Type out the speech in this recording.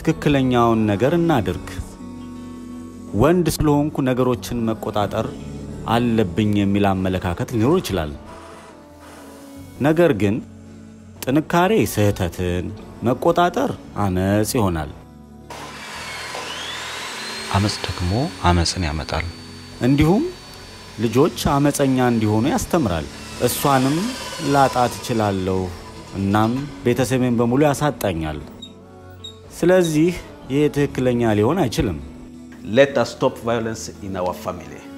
ትክክለኛውን ነገር እናድርግ። ወንድ ስለሆንኩ ነገሮችን መቆጣጠር አለብኝ የሚል አመለካከት ሊኖር ይችላል። ነገር ግን ጥንካሬ ስህተትን፣ መቆጣጠር አመፅ ይሆናል። አመፅ ደግሞ አመፅን ያመጣል። እንዲሁም ልጆች አመፀኛ እንዲሆኑ ያስተምራል። እሷንም ላጣት እችላለሁ፣ እናም ቤተሰቤን በሙሉ ያሳጣኛል። ስለዚህ ይህ ትክክለኛ ሊሆን አይችልም። Let us stop violence in our family.